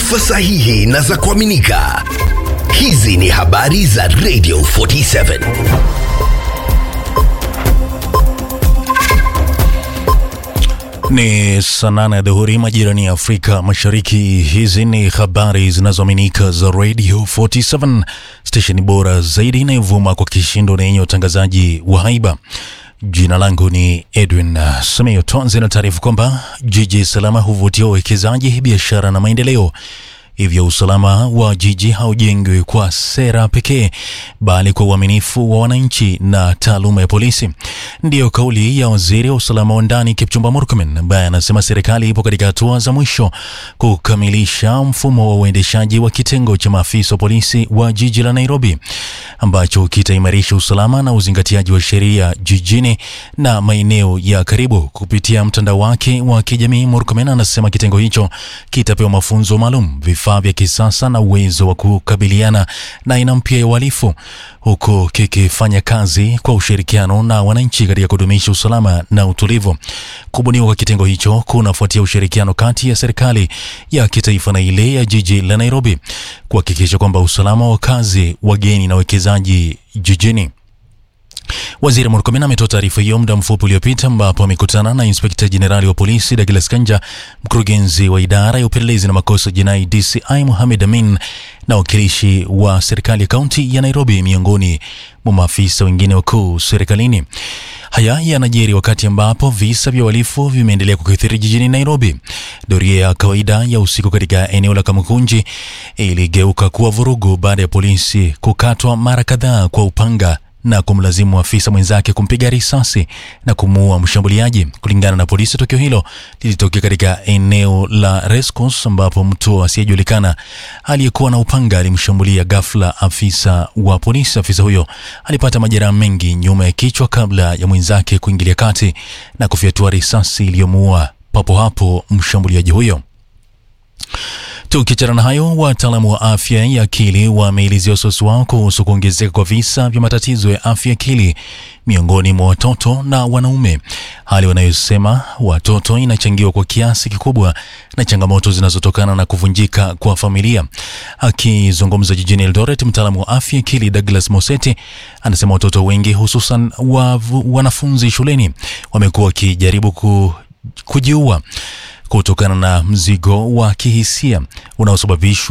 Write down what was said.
taarifa sahihi na za kuaminika. Hizi ni habari za Radio 47. Ni saa nane ya dhuhuri majirani ya Afrika Mashariki. Hizi ni habari zinazoaminika za Radio 47, stesheni bora zaidi inayovuma kwa kishindo na yenye utangazaji wa haiba. Jina langu ni Edwin uh, Samio. Tuanze na taarifa kwamba jiji salama huvutia uwekezaji, biashara na maendeleo. Hivyo usalama wa jiji haujengwi kwa sera pekee, bali kwa uaminifu wa wananchi na taaluma ya polisi. Ndiyo kauli ya waziri wa usalama wa ndani Kipchumba Murkomen, ambaye anasema serikali ipo katika hatua za mwisho kukamilisha mfumo wa uendeshaji wa kitengo cha maafisa wa polisi wa jiji la Nairobi, ambacho kitaimarisha usalama na uzingatiaji wa sheria jijini na maeneo ya karibu. Kupitia mtandao wake wa kijamii, Murkomen anasema kitengo hicho kitapewa mafunzo maalum vifaa vya kisasa na uwezo wa kukabiliana na aina mpya ya uhalifu huku kikifanya kazi kwa ushirikiano na wananchi katika kudumisha usalama na utulivu. Kubuniwa kwa kitengo hicho kunafuatia ushirikiano kati ya serikali ya kitaifa na ile ya jiji la Nairobi kuhakikisha kwamba usalama wa wakazi, wageni na wekezaji jijini Waziri Murkomen ametoa taarifa hiyo muda mfupi uliopita ambapo amekutana na inspekta jenerali wa polisi Douglas Kanja, mkurugenzi wa idara ya upelelezi na makosa jinai DCI Mohamed Amin na wakilishi wa serikali ya kaunti ya Nairobi, miongoni mwa maafisa wengine wakuu serikalini. Haya yanajiri wakati ambapo visa vya uhalifu vimeendelea kukithiri jijini Nairobi. Doria ya kawaida ya usiku katika eneo la Kamukunji iligeuka kuwa vurugu baada ya polisi kukatwa mara kadhaa kwa upanga na kumlazimu afisa mwenzake kumpiga risasi na kumuua mshambuliaji. Kulingana na polisi, tukio hilo lilitokea katika eneo la Rescos ambapo mtu asiyejulikana aliyekuwa na upanga alimshambulia ghafla afisa wa polisi. Afisa huyo alipata majeraha mengi nyuma ya kichwa kabla ya mwenzake kuingilia kati na kufyatua risasi iliyomuua papo hapo mshambuliaji huyo. Tukiachana na hayo, wataalamu wa afya ya akili wameelezea wasiwasi wao kuhusu kuongezeka kwa visa vya matatizo ya afya ya akili miongoni mwa watoto na wanaume, hali wanayosema watoto inachangiwa kwa kiasi kikubwa na changamoto zinazotokana na kuvunjika kwa familia. Akizungumza jijini Eldoret, mtaalamu wa afya akili Douglas Moseti anasema watoto wengi hususan wa wanafunzi shuleni wamekuwa wakijaribu ku, kujiua kutokana na mzigo wa kihisia unaosababishwa